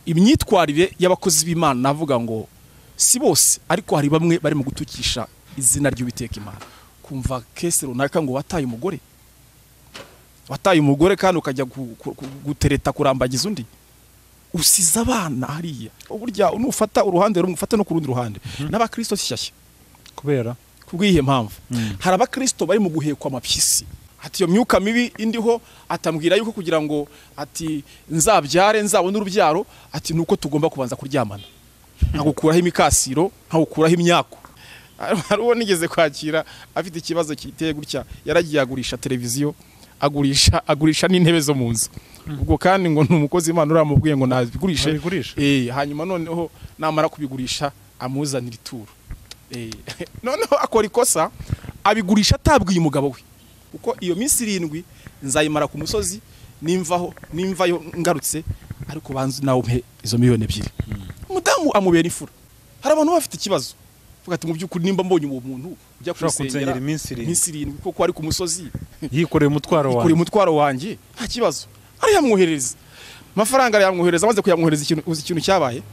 imyitwarire y'abakozi b'imana navuga ngo si bose ariko hari bamwe bari mu gutukisha izina ry'uwiteka imana kumva kese runaka ngo wataye umugore wataye umugore kandi ukajya gutereta kurambagiza undi usize abana hariya burya nufata uruhande rumwe ufata no ku rundi ruhande n'abakirisito shyashya kubera kubw'iyi mpamvu hari abakirisito bari mu guhekwa amapyisi ati iyo myuka mibi indiho atambwira yuko kugira ngo ati nzabyare nzabone urubyaro ati nuko tugomba kubanza kuryamana nkagukuraho imikasiro nkagukuraho imyaku hari uwo nigeze kwakira afite ikibazo kiteye gutya yaragiye agurisha televiziyo agurisha agurisha n'intebe zo mu nzu ubwo kandi ngo ni umukozi imana uramubwiye ngo ntabigurishe eh hanyuma noneho namara kubigurisha amuzanira ituro noneho akora ikosa abigurisha atabwiye umugabo we kuko iyo minsi irindwi nzayimara ku musozi nimvaho nimvayo ngarutse ariko banze nawe umpe izo miliyoni ebyiri umudamu amubera imfura hari abantu bafite ikibazo vuga ati mu by'ukuri nimba mbonye uwo muntu ujya kumusengera iminsi irindwi kuko ari ku musozi yikoreye umutwaro wawe yikoreye umutwaro wanjye nta kibazo arayamwoherereza amafaranga arayamwohereza amaze kuyamwohereza ikintu cyabaye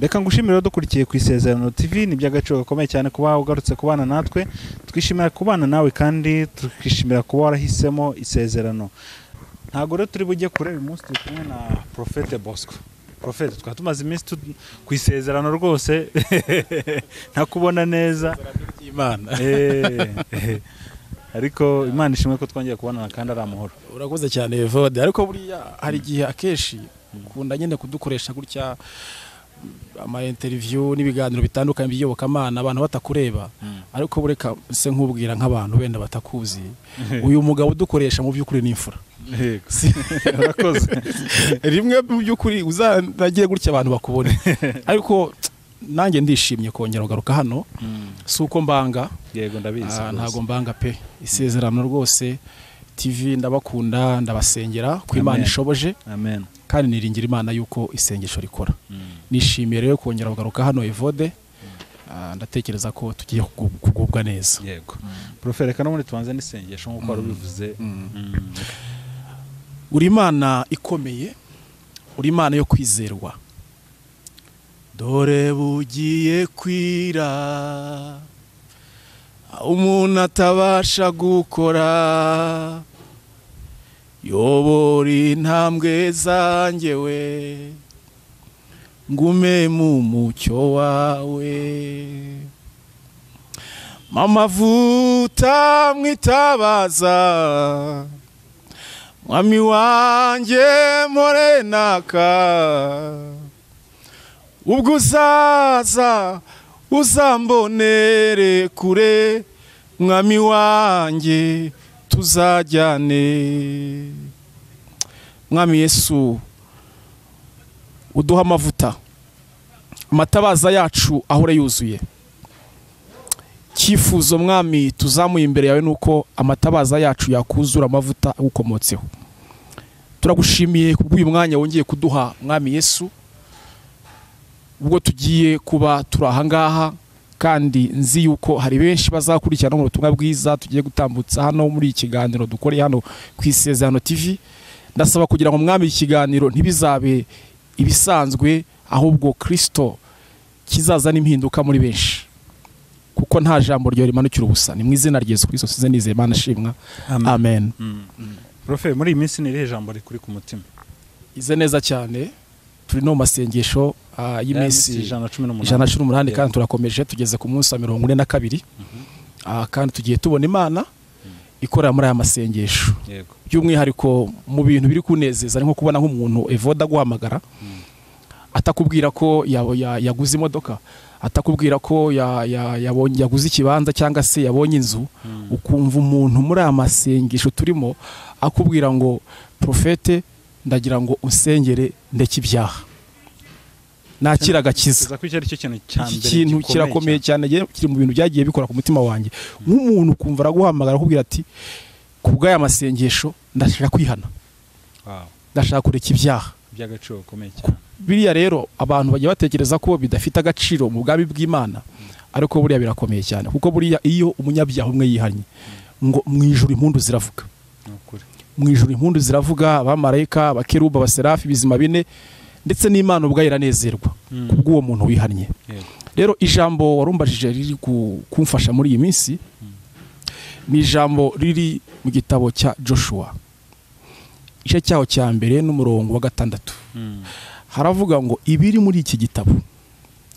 reka ngushimire dukurikiye ku isezerano tv ni iby'agaciro gakomeye cyane kuba ugarutse kubana natwe twishimira kubana nawe kandi tukishimira kuba warahisemo isezerano ntabwo rero turi bujye kure uyu munsi turi kumwe na porofete bosco porofete twaba tumaze iminsi ku isezerano rwose ntakubona neza ariko imana ishimwe ko twongeye kubonana kandi ari amahoro urakoze cyane vode ariko buriya hari igihe akenshi ukunda nyine kudukoresha gutya ama interview n'ibiganiro bitandukanye by'iyobokamana abantu batakureba ariko bureka se nkubwira nk'abantu wenda batakuzi uyu mugabo udukoresha mu by'ukuri n'imfura rimwe mu by'ukuri uzanagiye gutya abantu bakubone ariko nanjye ndishimye kongera kugaruka hano si uko mbanga ntabwo mbanga pe isezerano rwose tv ndabakunda ndabasengera ku imana ishoboje kandi niringira imana y'uko isengesho rikora nishimiye rero kongera kugaruka hano evode ndatekereza ko tugiye kugubwa neza yego poroferi reka n'ubundi tubanze n'isengesho nk'uko wari ubivuze uri imana ikomeye uri imana yo kwizerwa dore bugiye kwira umuntu atabasha gukora yobora intambwe zanjye we ngume mu mucyo wawe mamavuta mwitabaza mwami wanjye morenaka ubwo uzaza uzambonere kure mwami wanjye tuzajyane mwami yesu uduha amavuta amatabaza yacu ahora yuzuye icyifuzo mwami tuzamuye imbere yawe ni uko amatabaza yacu yakuzura amavuta agukomotseho turagushimiye kubw'uyu mwanya wongeye kuduha mwami yesu ubwo tugiye kuba turi ahangaha kandi nzi yuko hari benshi bazakurikirana mu butumwa bwiza tugiye gutambutsa hano muri iki kiganiro dukoreye hano ku isezerano tv ndasaba kugira ngo mwami ikiganiro ntibizabe ibisanzwe ahubwo kirisito kizaza n'impinduka muri benshi kuko nta jambo ryo rimanukira ubusa ni mu izina rya Yesu kirisito size nizeye imana ashimwa amen profe muri iyi minsi ni irihe jambo rikuri ku mutima ize neza cyane turi no mu masengesho y'iminsi ijana na cumi n'umunani kandi turakomeje tugeze ku munsi wa mirongo ine na kabiri kandi tugiye tubona imana ikorera muri aya masengesho by'umwihariko mu bintu biri kunezeza ari nko kubona nk'umuntu evoda aguhamagara atakubwira ko yaguze imodoka atakubwira ko yaguze ikibanza cyangwa se yabonye inzu ukumva umuntu muri aya masengesho turimo akubwira ngo porofete ndagira ngo usengere ndeke ibyaha nakira agakiza ikintu kirakomeye cyane kiri mu bintu byagiye bikora ku mutima wanjye nk'umuntu ukumva araguhamagara akubwira ati ku bw'aya masengesho ndashaka kwihana ndashaka kureka ibyaha biriya rero abantu bajya batekereza ko bidafite agaciro mu bwami bw'imana ariko buriya birakomeye cyane kuko buriya iyo umunyabyaha umwe yihanye ngo mu ijoro impundu ziravuga mu ijoro impundu ziravuga abamarayika abakeruba abaserafi ibizima bine ndetse n'imana ubwayo iranezerwa kubw'uwo muntu wihannye rero ijambo warumbajije riri kumfasha muri iyi minsi ni ijambo riri mu gitabo cya joshua igice cyaho cya mbere n'umurongo wa gatandatu haravuga ngo ibiri muri iki gitabo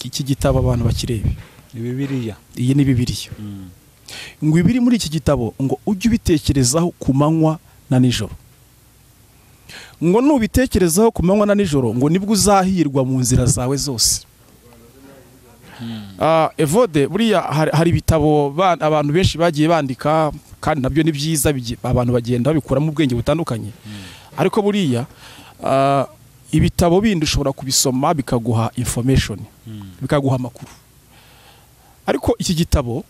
iki gitabo abantu bakirebe bibiriya iyi ni bibiriya ngo ibiri muri iki gitabo ngo ujye ubitekerezaho ku manywa na nijoro ngo nubitekerezaho ku manywa na nijoro ngo nibwo uzahirwa mu nzira zawe zose evode buriya hari ibitabo abantu benshi bagiye bandika kandi nabyo ni byiza abantu bagenda babikuramo ubwenge butandukanye ariko buriya ibitabo bindi ushobora kubisoma bikaguha infomeshoni bikaguha amakuru ariko iki gitabo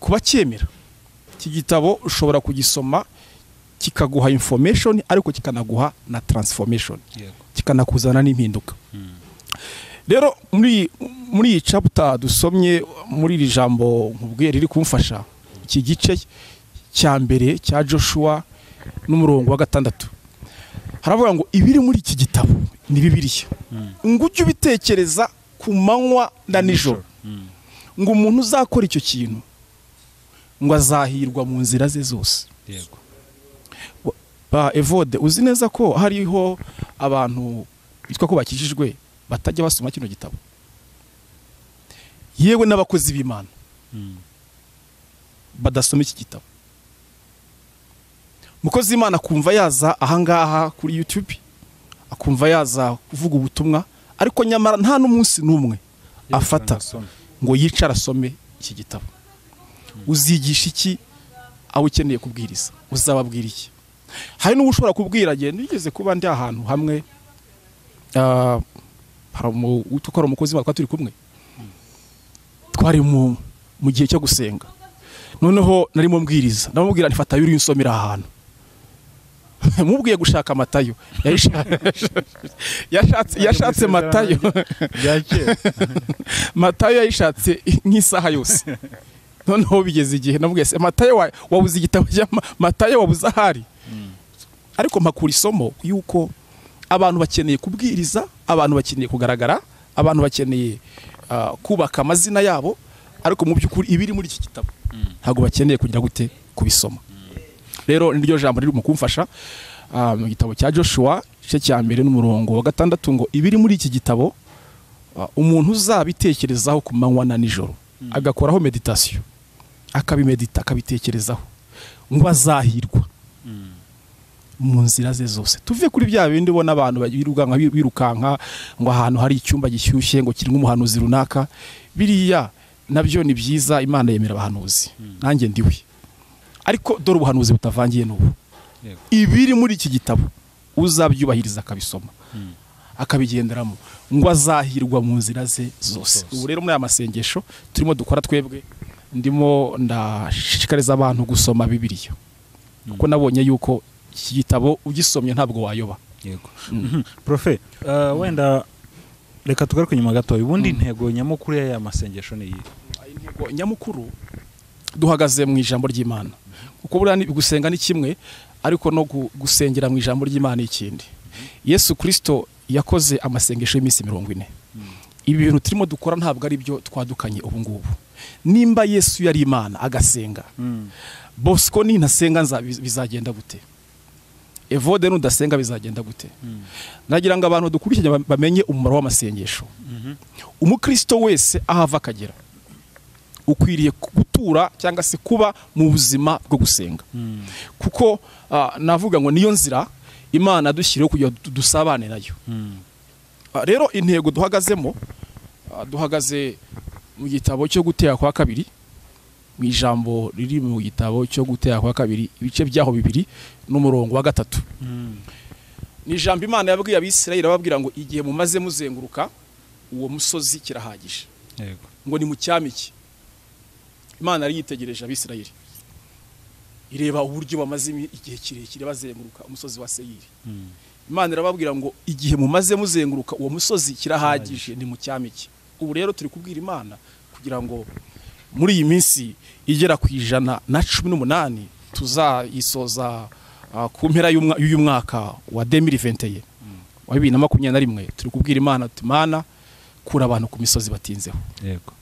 kuba cyemera iki gitabo ushobora kugisoma kikaguha infomeshoni ariko kikanaguha na taransifomeshoni kikanakuzana n'impinduka rero muri iyi caputa dusomye muri iri jambo nkubwiye riri kumfasha iki gice cya mbere cya joshua n'umurongo wa gatandatu haravuga ngo ibiri muri iki gitabo ni bibiriya ngo ujye ubitekereza ku manywa na nijoro ngo umuntu uzakora icyo kintu ngo azahirwa mu nzira ze zose ba evode uzi neza ko hariho abantu bitwa ko bakijijwe batajya basoma kino gitabo yewe n'abakozi b'imana badasoma iki gitabo umukozi w'imana akumva yaza ahangaha kuri yutube akumva yaza kuvuga ubutumwa ariko nyamara nta n'umunsi n'umwe afata ngo yicara asome iki gitabo uzigisha iki abo ukeneye kubwiriza uzababwira iki hari n'ubu ushobora kubwira agenda ugeze kuba ndi ahantu hamwe hari umukozi w'imana twari turi kumwe twari mu gihe cyo gusenga noneho narimo mbwiriza ndamubwira ntifatayo uriya unsomera ahantu mubwiye gushaka amatayo yashatse matayo matayo yayishatse nk'isaha yose noneho bigeze igihe namubwiye matayo wabuze igitabo matayo wabuze ahari ariko mpakura isomo y'uko abantu bakeneye kubwiriza abantu bakeneye kugaragara abantu bakeneye kubaka amazina yabo ariko mu by'ukuri ibiri muri iki gitabo ntabwo bakeneye kugira gute kubisoma rero ni ryo jambo riri mu kumfasha mu gitabo cya joshua igice cya mbere n'umurongo wa gatandatu ngo ibiri muri iki gitabo umuntu uzabitekerezaho ku manywa na nijoro agakoraho meditasiyo akabimedita akabitekerezaho ngo azahirwa mu nzira ze zose tuve kuri bya bindi ubona abantu birukanka birukanka ngo ahantu hari icyumba gishyushye ngo kirimo umuhanuzi runaka biriya nabyo ni byiza imana yemera abahanuzi nanjye ndiwe ariko dore ubuhanuzi butavangiye n'ubu ibiri muri iki gitabo uzabyubahiriza akabisoma akabigenderamo ngo azahirwa mu nzira ze zose ubu rero muri aya masengesho turimo dukora twebwe ndimo ndashishikariza abantu gusoma bibiriya kuko nabonye yuko iki gitabo ugisomye ntabwo wayoba profe wenda reka tugaruke inyuma gato ubundi intego nyamukuru y'aya masengesho ni iyi intego nyamukuru duhagaze mu ijambo ry'imana kuko buriya gusenga ni kimwe ariko no gusengera mu ijambo ry'imana ni ikindi yesu kirisito yakoze amasengesho y'iminsi mirongo ine ibi bintu turimo dukora ntabwo ari byo twadukanye ubu ngubu nimba yesu yari imana agasenga bosco nintasenga bizagenda gute evode nudasenga bizagenda gute nagira ngo abantu dukurikiranye bamenye umumaro w'amasengesho umukristo wese aho ava akagera ukwiriye gutura cyangwa se kuba mu buzima bwo gusenga kuko navuga ngo niyo nzira imana dushyiriyeho kugira ngo dusabane nayo rero intego duhagazemo duhagaze mu gitabo cyo gutera kwa kabiri mu ijambo riri mu gitabo cyo gutera kwa kabiri ibice byaho bibiri n'umurongo wa gatatu ni ijambo imana yabwiye abisirayeli ababwira ngo igihe mumaze muzenguruka uwo musozi kirahagije ngo ni mu cyamiki imana yari yitegereje abisirayeli ireba uburyo bamaze igihe kirekire bazenguruka umusozi wa seyiri imana irababwira ngo igihe mumaze muzenguruka uwo musozi kirahagije ni mu cyamiki ubu rero turi kubwira imana kugira ngo muri iyi minsi igera ku ijana na cumi n'umunani tuzayisoza ah, ku mpera y'umwa- y'uyu mwaka wa 2021 wa bibiri na makumyabiri na rimwe turi kubwira imana tuti mana kura abantu ku misozi batinzeho yego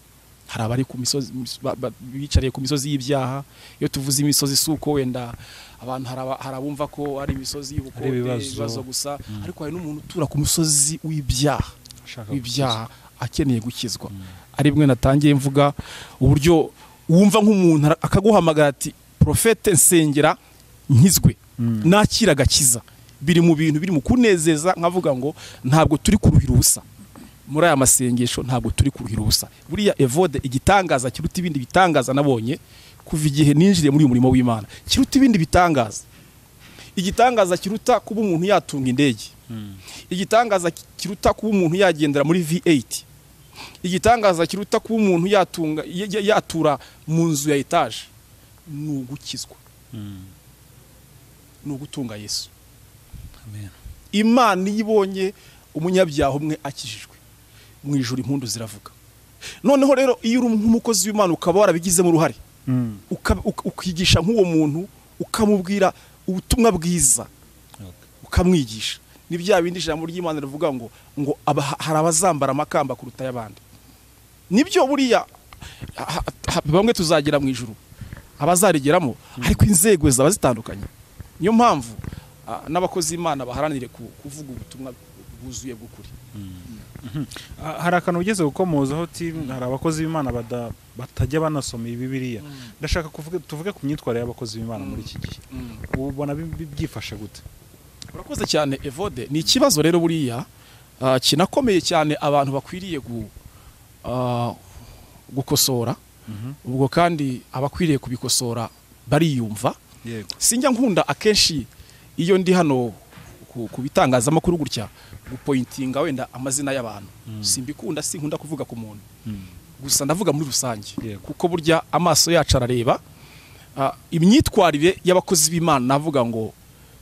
hari abari ku misozi ba- ba- biyicariye ku misozi y'ibyaha iyo tuvuze imisozi si uko wenda abantu hari aba- hari abumva ko ari imisozi y'ubukode Ari ibibazo. ibibazo gusa Mm. ariko hari n'umuntu utura ku musozi w'ibyaha Ushaka w'ibyaha akeneye gukizwa ari bwe natangiye mvuga uburyo wumva nk'umuntu ara- akaguhamagara ati profete nsengera nkizwe Mm. nakira agakiza biri mu bintu biri mu kunezeza nkavuga ngo ntabwo turi kuruhira ubusa muri aya masengesho ntabwo turi kuruhira ubusa buriya evode igitangaza kiruta ibindi bitangaza nabonye kuva igihe ninjiriye muri uyu murimo w'imana kiruta ibindi bitangaza igitangaza kiruta kuba umuntu yatunga indege Mm. igitangaza ki- kiruta kuba umuntu yagendera muri V8 igitangaza kiruta kuba umuntu yatunga ya- ya- yatura mu nzu ya etaje ni ugukizwa Mm. ni ugutunga yesu Amen. imana iyo ibonye umunyabyaha umwe akijijwe mu ijoro impundu ziravuga noneho rero iyo uri nk'umukozi w'imana ukaba warabigizemo uruhare Mm. uka- uka- ukigisha nk'uwo muntu ukamubwira ubutumwa bwiza Okay. ukamwigisha ni bya bindi ijambo ry'imana rivuga ngo ngo aba- hari abazambara amakamba kuruta ay'abandi nibyo buriya ha- ha- bamwe tuzagira mu ijuru abazarigeramo ariko inzego zaba zitandukanye niyo mpamvu ah, n'abakozi imana baharanire ku- kuvuga ubutumwa bwuzuye bw'ukuri Ah, hari akantu ugeze gukomozaho timu hari abakozi b'imana bada- batajya banasoma iyi bibiliya ndashaka kuvuga tuvuge ku myitwarire y'abakozi b'imana muri iki gihe ubona bi- bi- byifashe gute urakoze cyane evode ni ikibazo rero buriya ah, kinakomeye cyane abantu bakwiriye gu- ah, gukosora ubwo kandi abakwiriye kubikosora bariyumva yego sinjya nkunda akenshi iyo ndi hano ku, ku bitangazamakuru gutya gupointinga wenda amazina y'abantu simbikunda sinkunda kuvuga ku muntu gusa ndavuga muri rusange Yego. kuko burya amaso yacu arareba Ah, imyitwarire y'abakozi b'imana navuga ngo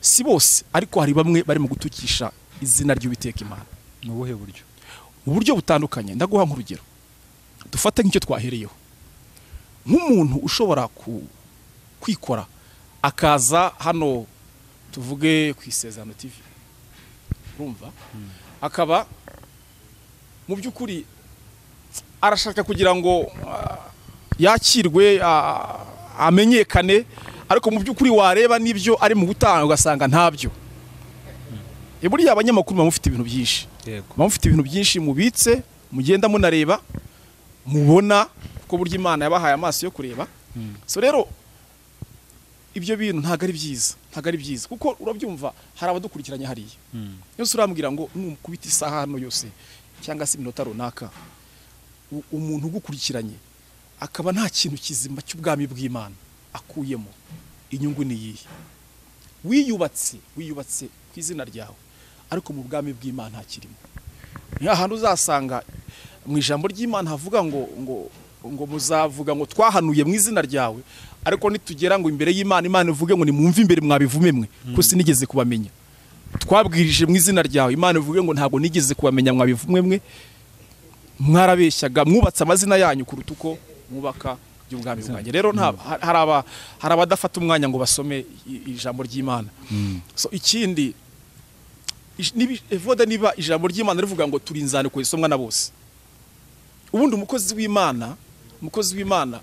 si bose ariko hari bamwe barimo gutukisha izina ry'uwiteka imana ni ubuhe buryo mu buryo butandukanye ndaguha nk'urugero dufate nk'icyo twahereyeho nk'umuntu ushobora ku- kwikora akaza hano tuvuge ku isezerano tv urumva akaba mu by'ukuri arashaka kugira ngo ah, yakirwe ah, amenyekane ariko mu by'ukuri wareba n'ibyo ari mu gutanga ugasanga ntabyo E, buriya abanyamakuru baba mufite ibintu byinshi yego muba mufite ibintu byinshi mubitse mugenda munareba mubona kuko burya imana yabahaye amaso yo kureba so rero ibyo bintu ntabwo ari byiza ntabwo ari byiza kuko urabyumva hari abadukurikiranye hariya yose urambwira ngo numukubita isaha hano yose cyangwa se iminota runaka u- umuntu ugukurikiranye akaba nta kintu kizima cy'ubwami bw'imana akuyemo inyungu ni iyihe wiyubatse wiyubatse ku izina ryawe ariko mu bwami bw'imana ntakirimo ni ahantu uzasanga mu ijambo ry'imana havuga ngo ngo ngo muzavuga ngo twahanuye mu izina ryawe ariko nitugera ngo imbere y'imana imana ivuge ngo nimwumve imbere mwabivume mwe ko sinigeze kubamenya twabwirije mu izina ryawe imana ivuge ngo ntabwo nigeze kubamenya mwabivumwe mwe mwarabeshyaga mwubatse amazina yanyu kuruta uko mwubaka iby'ubwami bwanjye rero nta- ha- hari aba- hari abadafata umwanya ngo basome i- ijambo ry'imana so ikindi ish- nibi- evode niba ijambo ry'imana rivuga ngo turi inzandiko zisomwa na bose ubundi umukozi w'imana umukozi w'imana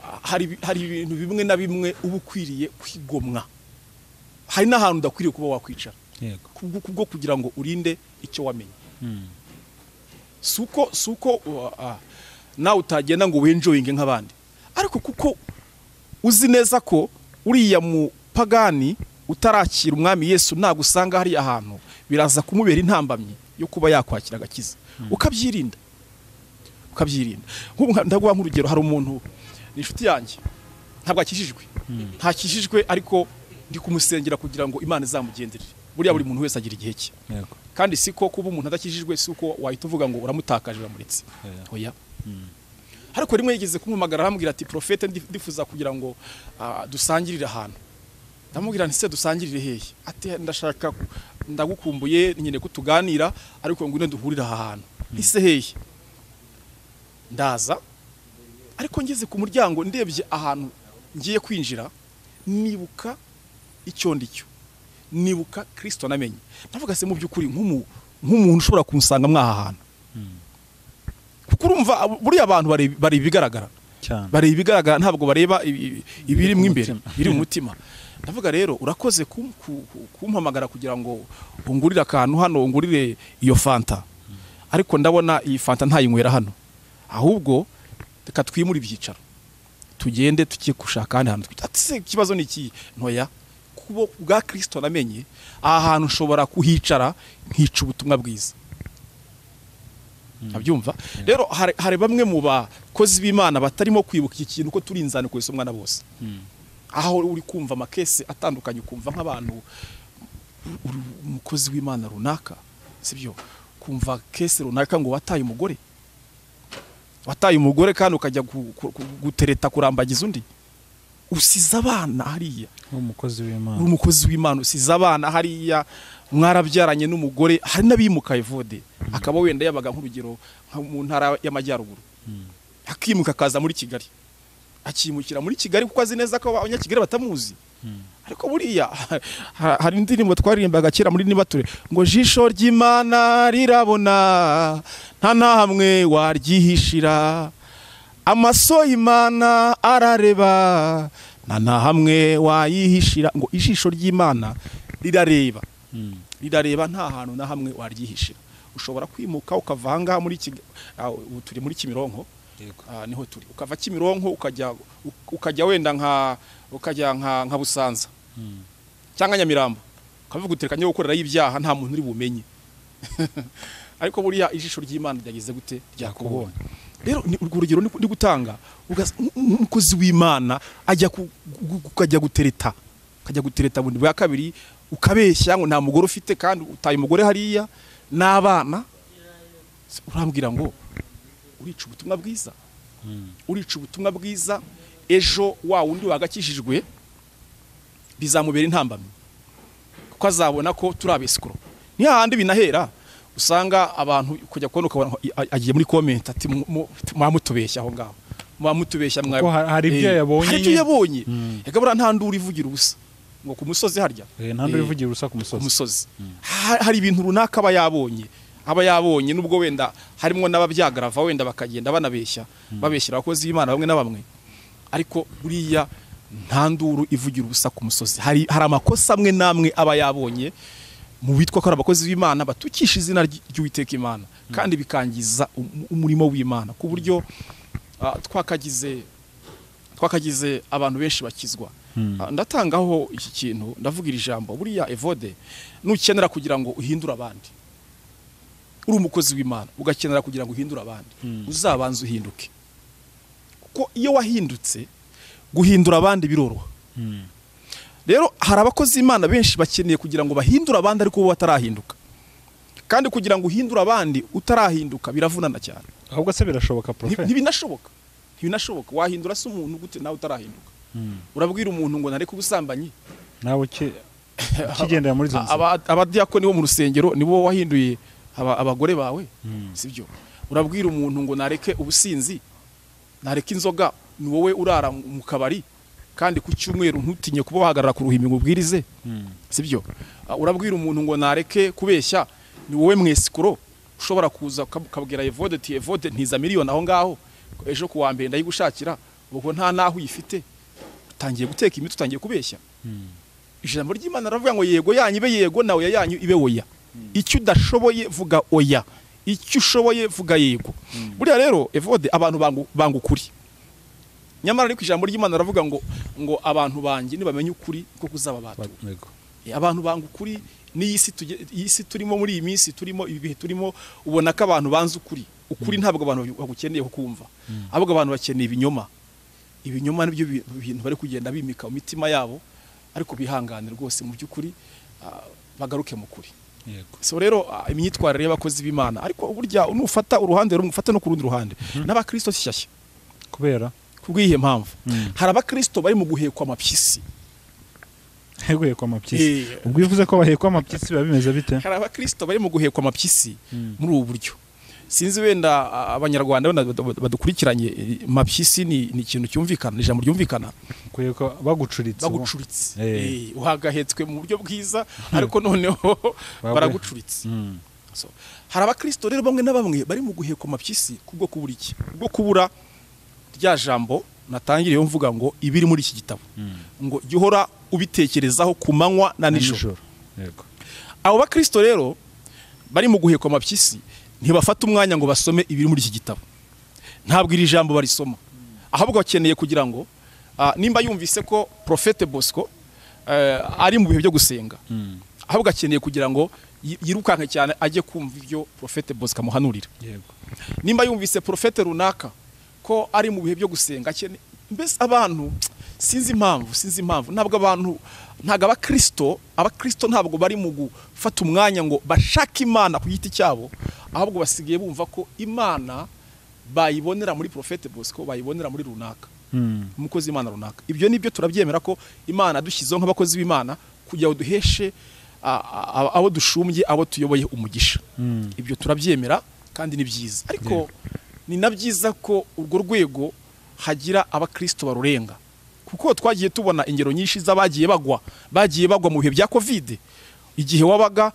ah, hari ibi- hari ibintu bimwe na bimwe uba ukwiriye kwigomwa hari n'ahantu udakwiriye kuba wakwicara yego kubwo kubwo kugira ngo urinde icyo wamenye suko suko nawe utagenda ngo winjoyinge nk'abandi ariko kuko uzi neza ko uriya mupagani utarakira umwami yesu ntabwo usanga hari ahantu biraza kumubera intambamyi yo kuba yakwakira agakiza ukabyirinda ukabyirinda Nk'ubu nka- ndaguha nk'urugero hari umuntu ni inshuti yanjye ntabwo akijijwe ntakijijwe ariko ndi kumusengera kugira ngo imana izamugenderere buriya buri muntu wese agira igihe cye yego kandi siko kuba umuntu adakijijwe si uko wahita uvuga ngo uramutakaje uramuretse Oya. oya ariko rimwe yigeze kumpamagara arambwira ati profete ndi- ndifuza kugira ngo ah, dusangirire ahantu ndamubwira nti se dusangirire hehe ati ndashaka ku- ndagukumbuye nyine ko tuganira ariko ngwino duhurire aha hantu ise hehe ndaza ariko ngeze ku muryango ndebye ahantu ngiye kwinjira nibuka icyo ndi cyo nibuka kirisito namenye navuga se mu by'ukuri nk'umuntu ushobora kumusanga mwaha hantu kuko urumva buriya abantu bareba ibigaragara bareba ibigaragara ntabwo bareba ibiri mu imbere biri mu mutima ndavuga rero urakoze kumpamagara kugira ngo ungurire akantu hano ungurire iyo fanta ariko ndabona iyi fanta ntayinywera hano ahubwo reka twimure ibyicaro tugende tugiye gushaka ahandi hantu ati ikibazo ni iki ntoya kubo bwa kirisito namenye aha hantu ushobora kuhicara nkica ubutumwa bwiza abyumva rero hari bamwe mu bakozi b'imana batarimo kwibuka iki kintu ko turi inzani ku isomwa na bose aho uri kumva amakesi atandukanye ukumva nk'abantu umukozi w'imana runaka sibyo kumva kesi runaka ngo wataye umugore wataye umugore kandi ukajya gutereta kurambagiza undi usize abana hariya uri umukozi w'imana usize abana hariya mwarabyaranye n'umugore hari n'abimuka evode akaba wenda yabaga nk'urugero mu ntara y'amajyaruguru akimuka akaza muri kigali akimukira muri kigali kuko azi neza ko abanyakigali batamuzi ariko buriya hari indirimbo twaririmbaga kera muri nibature ngo jisho ry'imana rirabona nta nahamwe waryihishira amaso y'imana arareba nta na hamwe wayihishira ngo ijisho ry'imana rirareba rirareba nta hantu na hamwe waryihishira ushobora kwimuka ukava ahangaha muri kigali ubu turi muri kimironko niho turi ukava kimironko ukajya wenda nka ukajya nka busanza cyangwa nyamirambo ukavuga utereka niba gukoreraho ibyaha nta muntu uri bumenye ariko buriya ijisho ry'imana ryagize gute ryakubonye rero urwo rugero ndi gutanga umukozi w'imana ajya ukajya gutereta ukajya gutereta bundi bwa kabiri ukabeshya ngo nta mugore ufite kandi utaye umugore hariya n'abana urambwira ngo urica ubutumwa bwiza urica ubutumwa bwiza ejo wa wundi wagakishijwe bizamubera intambamyi kuko azabona ko turi abesikoro ni hahandi binahera usanga abantu kujya kubona ukabona agiye muri komenti ati mwamutubeshya aho ngaho mwamutubeshya hari ibyo yabonye hari ibyo yabonye yagabura nta nduri ivugira ubusa ngo ku musozi harya nta nduri ivugira ubusa ku musozi hari ibintu runaka aba yabonye aba yabonye nubwo wenda harimo n'ababyagarava wenda bakagenda banabeshya babeshyira abakozi b'imana bamwe na bamwe ariko buriya nta nduru ivugira ubusa ku musozi hari amakosa amwe n'amwe aba yabonye mu bitwa ko ari abakozi b'imana batukisha izina ry'uwiteka imana kandi bikangiza umurimo w'imana ku buryo twakagize twakagize abantu benshi bakizwa ndatangaho iki kintu ndavuga iri jambo buriya evode nukenera kugira ngo uhindure abandi uri umukozi w'imana ugakenera kugira ngo uhindure abandi uzabanze uhinduke kuko iyo wahindutse guhindura abandi biroroha rero hari abakozi imana benshi bakeneye kugira ngo bahindure abandi ariko bo batarahinduka kandi kugira ngo uhindure abandi utarahinduka biravunana cyane ahubwo se birashoboka porofe ntibinashoboka ntibinashoboka wahindura se umuntu gute nawe utarahinduka urabwira umuntu ngo nareke ubusambanyi nawe ukigendera muri izo nzira abadiyakoni bo mu rusengero nibo wahinduye abagore bawe sibyo urabwira umuntu ngo nareke ubusinzi nareke inzoga ni wowe urara mu kabari kandi ku cyumweru ntutinye kuba wahagarara ku ruhimbi ngo ubwirize sibyo urabwira umuntu ngo nareke kubeshya ni wowe mwesikoro ushobora kuza ukabwira evode ti evode ntiza miliyoni aho ngaho ejo ku wa mbere ndayigushakira ubwo nta n'aho uyifite utangiye guteka imiti utangiye kubeshya ijambo ry'imana aravuga ngo yego yanyu ibe yego nawe yanyu ibe oya icyo udashoboye vuga oya icyo ushoboye vuga yego buriya rero evode abantu banga ukuri nyamara ariko ijambo ry'imana aravuga ngo ngo abantu banjye nibamenye ukuri ko kuzaba batura abantu banga ukuri n'iyi si turimo muri iyi minsi turimo ibi bihe turimo ubona ko abantu banze ukuri ukuri ntabwo abantu bagukeneye kukumva ahubwo abantu bakeneye ibinyoma ibinyoma nibyo bintu bari kugenda bimika mu mitima yabo ariko bihangane rwose mu by'ukuri bagaruke mu kuri so rero imyitwarire y'abakozi b'imana ariko burya nufata uruhande rumwe ufata no ku rundi ruhande n'abakirisito shyashya kubera kubw'iyi mpamvu hari abakirisito bari mu guhekwa amapyisi guhekwa amapyisi ubwo uvuze ko bahekwa amapyisi biba bimeze bite hari abakirisito bari mu guhekwa amapyisi muri ubu buryo sinzi wenda abanyarwanda badukurikiranye mapyisi ni ni ikintu cyumvikana ni ijambo ryumvikana bagucuritse bagucuritse uhagahetswe mu buryo bwiza ariko noneho baragucuritse hari abakirisito rero bamwe na bamwe bari mu guheka mapyisi kubwo kubura iki kubwo kubura rya jambo natangiriyeho mvuga ngo ibiri muri iki gitabo ngo jya uhora ubitekerezaho ku manywa na nijoro abo bakirisito rero bari mu guhekwa amapyisi ntibafata umwanya ngo basome ibiri muri iki gitabo ntabwo iri jambo barisoma ahubwo bakeneye kugira ngo nimba yumvise ko porofete bosco ari mu bihe byo gusenga ahubwo akeneye kugira ngo yirukanke cyane ajye kumva ibyo porofete bosco amuhanurira nimba yumvise porofete runaka ko ari mu bihe byo gusenga mbese abantu sinzi impamvu sinzi impamvu ntabwo abantu ntabwo abakirisito abakirisito ntabwo bari mu gufata umwanya ngo bashake imana ku giti cyabo ahubwo basigaye bumva ko imana bayibonera muri porofete bosco bayibonera muri runaka umukozi w'imana runaka ibyo nibyo turabyemera ko imana dushyizeho nk'abakozi b'imana kugira ngo duheshe abo dushumbye abo tuyoboye umugisha ibyo turabyemera kandi ni byiza ariko ni na byiza ko urwo rwego hagira abakirisito barurenga kuko twagiye tubona ingero nyinshi z'abagiye bagwa bagiye bagwa mu bihe bya kovide igihe wabaga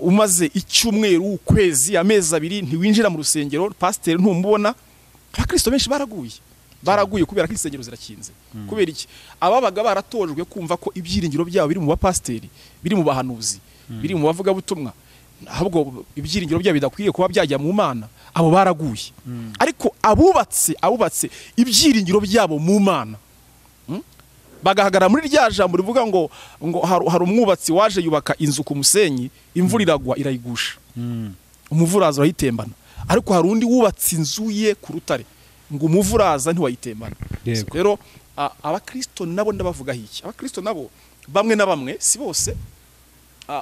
umaze icyumweru ukwezi amezi abiri ntiwinjira mu rusengero pasiteri ntumubona abakirisito benshi baraguye baraguye kubera ko insengero zirakinze kubera iki ababaga baratojwe kumva ko ibyiringiro byabo biri mu bapasiteri biri mu bahanuzi biri mu bavugabutumwa ahubwo ibyiringiro byabo bidakwiye kuba byajya mu mana abo baraguye ariko abubatse abubatse ibyiringiro byabo mu mana bagahagarara muri rya jambo rivuga ngo ngo hari umwubatsi waje yubaka inzu ku musenyi imvura iragwa irayigusha umuvuraza urayitembana ariko hari undi wubatse inzu ye ku rutare ngo umuvuraza ntiwayitembana rero abakirisito nabo ndabavugaho iki abakirisito nabo bamwe na bamwe si bose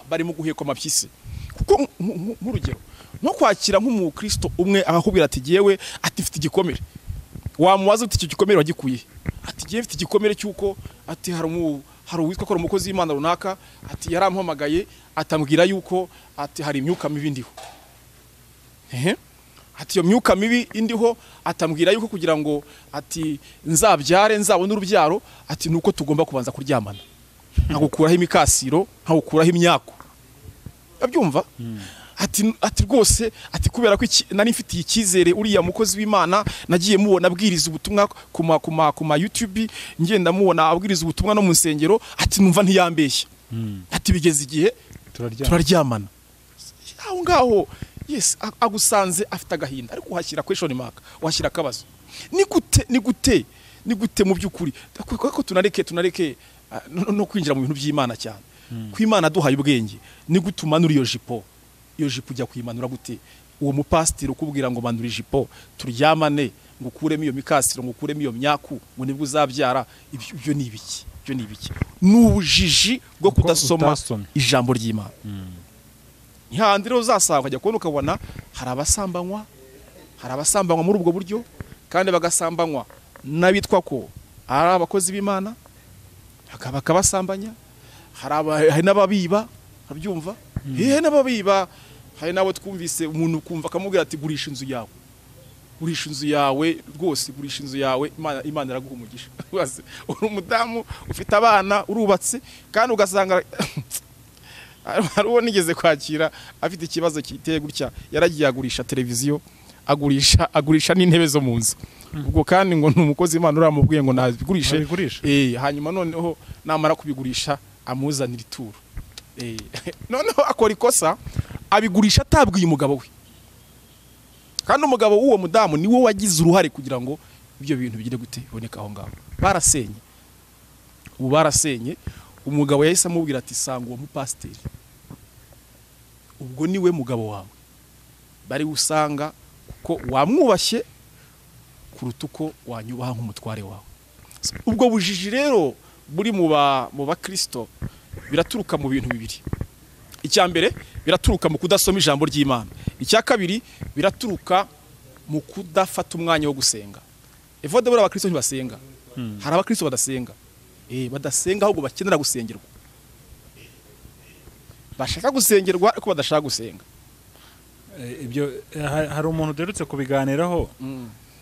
bari mu guhekwa amapyisi kuko nk'urugero nko kwakira nk'umukristo umwe akakubwira ati yewe ati mfite igikomere wamubaza uti icyo gikomere wagikuye ati ngewe mfite igikomere cy'uko ati hari uwitwa akora umukozi w'imana runaka ati yarampamagaye atambwira yuko ati hari imyuka mibi indiho ati iyo myuka mibi indiho atambwira yuko kugira ngo ati nzabyare nzabone urubyaro ati nuko tugomba kubanza kuryamana nkagukuraho imikasiro nkagukuraho imyako abyumva ati rwose ati kubera ko nari mfitiye icyizere uriya mukozi w'imana nagiye mubona abwiriza ubutumwa ku ma yutubi ngenda mubona abwiriza ubutumwa no mu nsengero ati numva ntiyambeshya ati bigeze igihe turaryamana aho ngaho yesi agusanze afite agahinda ariko uhashyira kweshoni maka uhashyira akabazo ni gute ni gute ni gute mu by'ukuri ko tunareke tunareke no kwinjira mu bintu by'imana cyane ku imana duhaye ubwenge ni gute umanura iyo jipo iyo jipo ujya kuyimanura gute uwo mupasitiri ukubwira ngo manura ijipo turyamane ngo ukuremo iyo mikasiro ngo ukuremo iyo myaku ngo nibwo uzabyara ibyo ni ibiki ibyo ni ibiki ni ubujiji bwo kudasoma ijambo ry'imana ntihandi rero uzasanga ukajya kubona ukabona hari abasambanywa hari abasambanywa muri ubwo buryo kandi bagasambanywa n'abitwa ko ari abakozi b'imana bakabasambanya hari n'ababiba urabyumva hehe n'ababiba hari n'abo twumvise umuntu ukumva akamubwira ati gurisha inzu yawe gurisha inzu yawe rwose gurisha inzu yawe imana iraguha umugisha uri umudamu ufite abana urubatse kandi ugasanga hari uwo nigeze kwakira afite ikibazo kiteye gutya yaragiye agurisha televiziyo agurisha agurisha n'intebe zo mu nzu ubwo kandi ngo ni umukozi imana uramubwiye ngo nazigurishe hanyuma noneho namara kubigurisha amuzanira ituro noneho akora ikosa abigurisha atabwiye umugabo we kandi umugabo w'uwo mudamu ni we wagize uruhare kugira ngo ibyo bintu bigire gute biboneka aho ngaho barasenye ubu barasenye umugabo yahise amubwira ati sanga uwo mupasiteri ubwo ni we mugabo wawe bari usanga kuko wamwubashye kuruta uko wanyubaha nk'umutware wawe ubwo bujiji rero buri mu bakirisito biraturuka mu bintu bibiri icya mbere biraturuka mu kudasoma ijambo ry'imana icya kabiri biraturuka mu kudafata umwanya wo gusenga evode buriya abakirisito ntibasenga hari abakirisito badasenga badasenga ahubwo bakenera gusengerwa bashaka gusengerwa ariko badashaka gusenga ibyo ha- hari umuntu uderutse kubiganiraho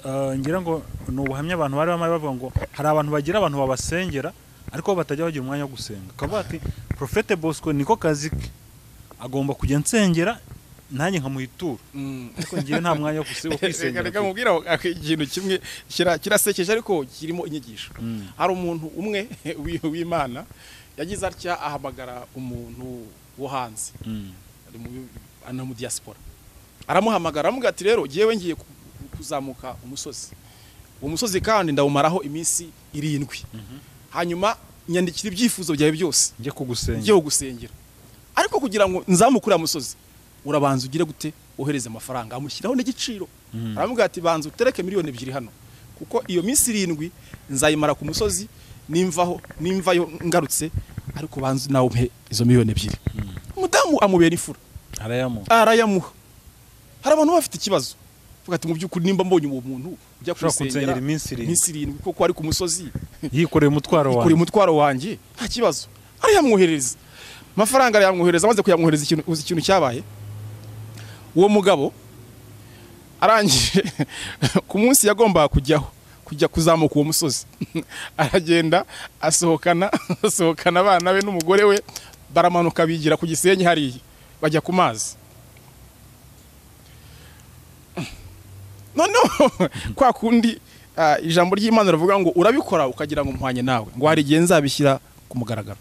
eh, ngira ngo ni ubuhamya abantu bari bamwe bavuga ngo hari abantu bagira abantu babasengera ariko bo batajya bagira umwanya wo gusenga ukavuga ati profete bosco niko kazi ke agomba kujya nsengera nanjye nkamuhitura ariko ngewe nta mwanya wo guse- wo reka kwisengera reka mubwira ikintu kimwe kira- kirasekeje ariko kirimo inyigisho Mm. hari umuntu umwe wi- w'imana yagize atya ahamagara umuntu wo hanze Mm. ari mu- ana mu diaspora aramuhamagara aramubwira ati rero ngewe ngiye ku- ku- kuzamuka umusozi uwo musozi kandi ndawumaraho iminsi irindwi hanyuma nyandikira ibyifuzo byawe byose njye kugusengera ngiye gusengera ariko kugira ngo nzamukure musozi urabanza ugire gute wohereze amafaranga amushyiraho n'igiciro Mm. aramubwira ati banza utereke miliyoni ebyiri hano kuko iyo minsi irindwi nzayimara ku musozi nimvaho nimvayo ngarutse ariko banza nawe umpe izo miliyoni ebyiri umudamu amubera ifura arayamo arayamuha hari abantu baba bafite ikibazo Bavuga ati mu by'ukuri nimba mbonye uwo muntu ujya Ushobora kunsengera kumusengera iminsi irindwi." iminsi irindwi kuko ari ku musozi yikoreye umutwaro wawe kuri umutwaro wanjye nta kibazo arayamwoherereza amafaranga arayamwohereza amaze kuyamwohereza ikintu uzi ikintu cyabaye uwo mugabo arangije ku munsi yagombaga kujyaho kujya kuzamuka uwo musozi aragenda asohokana asohokana abana be n'umugore we baramanuka bigira ku gisenyi hariya bajya ku mazi noneho kwa kundi ah, ijambo ry'imana rivuga ngo urabikora ukagira ngo mpwanye nawe ngo hari igihe nzabishyira ku mugaragaro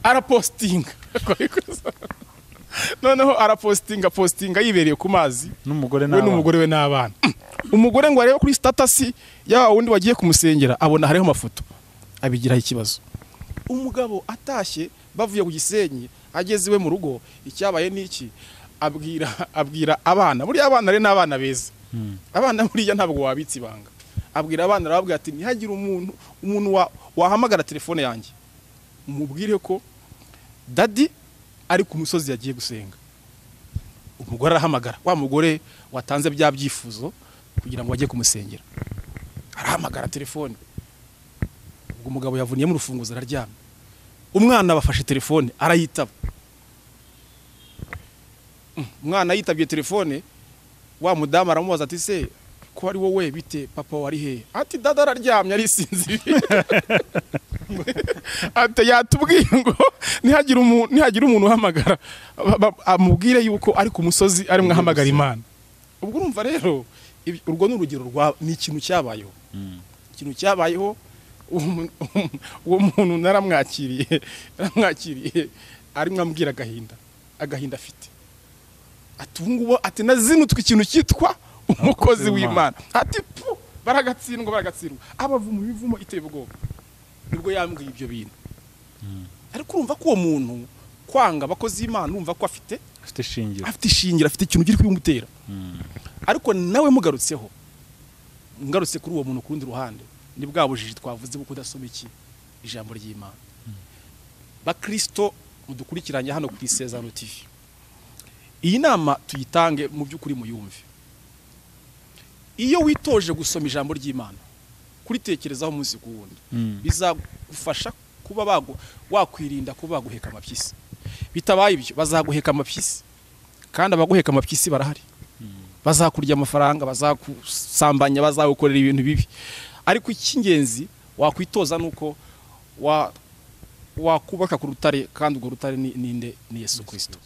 arapositinga noneho arapositinga positinga yibereye ku mazi n'umugore we nawe n'umugore we n'abana umugore ngo arebe kuri statasi ya wundi wagiye kumusengera abona hariho amafoto abigiraho ikibazo umugabo atashye bavuye ku gisenyi ageze iwe mu rugo icyabaye n'iki abwira abwira abana buriya abana rero ni abana beza abana buriya ntabwo wabitse ibanga abwira abana arababwira ati ntihagire umuntu umuntu wa- wahamagara telefone yanjye mubwire ko dadi ari ku musozi yagiye gusenga umugore arahamagara wa mugore watanze bya byifuzo kugira ngo bajye kumusengera arahamagara telefone ubwo umugabo yavuniyemo urufunguzo araryamye umwana bafashe telefone arayitaba Mm, umwana yitabye telefone wa mudamu aramubaza ati se ko ari wowe bite papa wari hehe ati dada araryamye arisinziriye ati yatubwiye ngo ntihagira umuntu ntihagira umuntu uhamagara ba- ba- amubwire yuko ari ku musozi arimo ahamagara imana ubwo urumva rero ibi- urwo ni urugero rwa ni ikintu cyabayeho ikintu cyabayeho uwo mu- uwo muntu naramwakiriye naramwakiriye arimo ambwira agahinda agahinda afite ati ubu ngubu ati nazinutswe ikintu cyitwa umukozi w'imana ati pu baragatsindwa baragatsindwa abavuma imivumo iteye ubwoba nibwo yambwiye ibyo bintu ariko urumva ko uwo muntu kwanga abakozi b'imana urumva ko afite afite shingiro afite ishingiro afite ikintu kiri kubimutera ariko nawe mugarutseho ngarutse kuri uwo muntu ku rundi ruhande ni bwa bujiji twavuze bwo kudasoma iki ijambo ry'imana bakristo mudukurikiranye hano ku isezerano tv iyi nama tuyitange mu by'ukuri muyumve iyo witoje gusoma ijambo ry'imana kuritekerezaho umunsi ku wundi Mm. bizagufasha kuba bagu- wakwirinda kuba baguheka amapyisi bitabaye ibyo bazaguheka amapyisi kandi abaguheka amapyisi barahari bazakurya amafaranga bazakusambanya bazagukorera ibintu bibi ariko icy'ingenzi wakwitoza ni uko wa- wakubaka ku rutare kandi urwo rutare ni- ninde ni yesu kirisito